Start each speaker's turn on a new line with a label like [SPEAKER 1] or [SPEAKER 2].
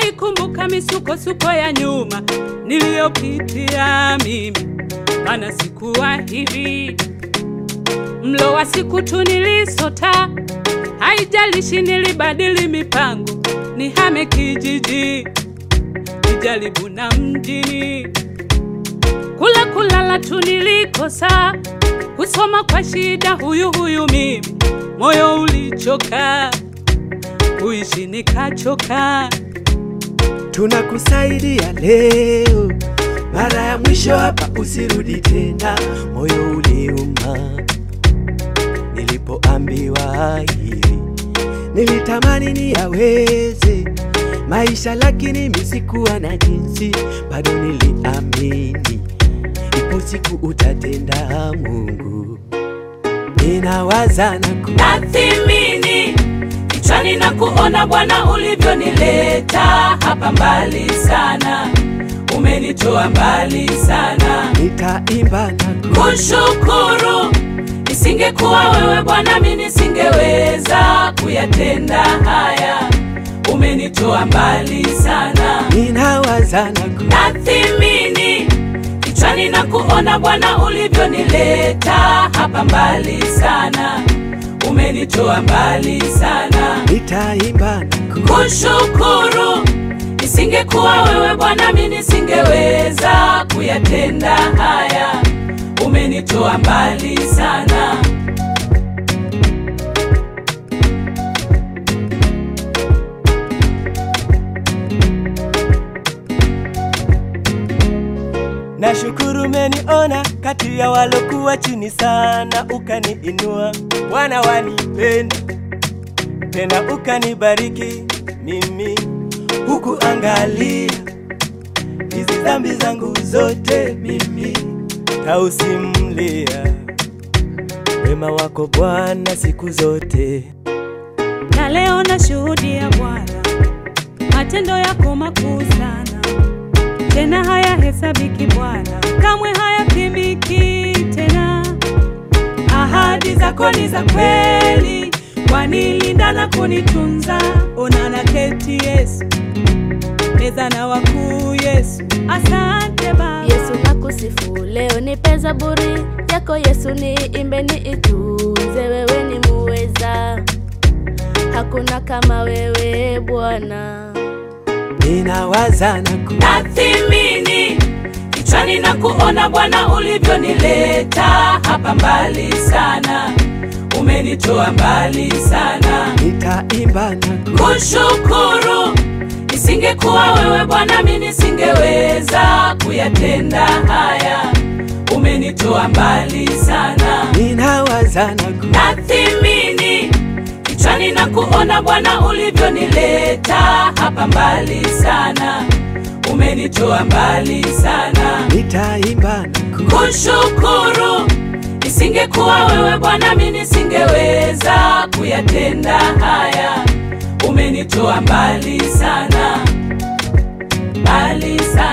[SPEAKER 1] naikumbuka misukosuko ya nyuma niliyopitia mimi, maana sikuwa hivi. Mlo wa siku tu nilisota, haijalishi nilibadili mipango, nihame kijiji, nijaribu na mjini. Kula kulala tu nilikosa, kusoma kwa shida, huyu huyu mimi, moyo ulichoka, kuishi nikachoka.
[SPEAKER 2] Tunakusaidia leo, mara ya mwisho hapa, usirudi tena. Moyo uliuma nilipoambiwa hivi, nilitamani niyaweze maisha, lakini mimi sikuwa na jinsi. Bado niliamini ipo siku utatenda, Mungu. Ninawaza na ku
[SPEAKER 1] Nathimini kichwani na kuona Bwana ulivyonileta hapa mbali sana, umenitoa mbali sana.
[SPEAKER 2] nitaimba na ku
[SPEAKER 1] Kushukuru, isingekuwa wewe Bwana, mimi nisingeweza kuyatenda haya. Umenitoa mbali sana.
[SPEAKER 2] ninawaza na ku
[SPEAKER 1] Nathimini kichwani na kuona Bwana ulivyonileta hapa mbali sana, umenitoa mbali sana.
[SPEAKER 2] nitaimba na ku
[SPEAKER 1] Kushukuru, isingekuwa wewe Bwana, mimi nisingeweza kuyatenda haya. Umenitoa mbali sana.
[SPEAKER 2] Nashukuru umeniona kati ya walokuwa chini sana, ukaniinua. Bwana wanipenda tena, ukanibariki mimi, huku angalia hizi dhambi zangu zote, mimi tausimulia wema wako Bwana siku zote.
[SPEAKER 1] na leo nashuhudia Bwana matendo yako makuu sana, tena hayahesabiki Bwana, kamwe hayapimiki tena. Ahadi zako ni za kweli, wanilinda na kunitunza. Ona na keti Yesu, meza na wakuu Yesu, asante Baba.
[SPEAKER 3] Yesu nakusifu leo, nipe zaburi yako Yesu, niimbe niitunze, wewe ni muweza, hakuna kama wewe Bwana.
[SPEAKER 2] Ninawaza na ku
[SPEAKER 1] Nathimini kichwani na kuona Bwana ulivyonileta hapa mbali sana, umenitoa mbali sana.
[SPEAKER 2] nitaimba na ku
[SPEAKER 1] Kushukuru, isingekuwa wewe Bwana, mimi nisingeweza kuyatenda haya. Umenitoa mbali sana.
[SPEAKER 2] ninawaza na ku
[SPEAKER 1] Nathimini kichwani na kuona Bwana ulivyonileta hapa mbali sana, umenitoa mbali sana.
[SPEAKER 2] nitaimba na ku
[SPEAKER 1] Kushukuru, isingekuwa wewe Bwana, mimi nisingeweza kuyatenda haya. Umenitoa mbali sana, mbali sana.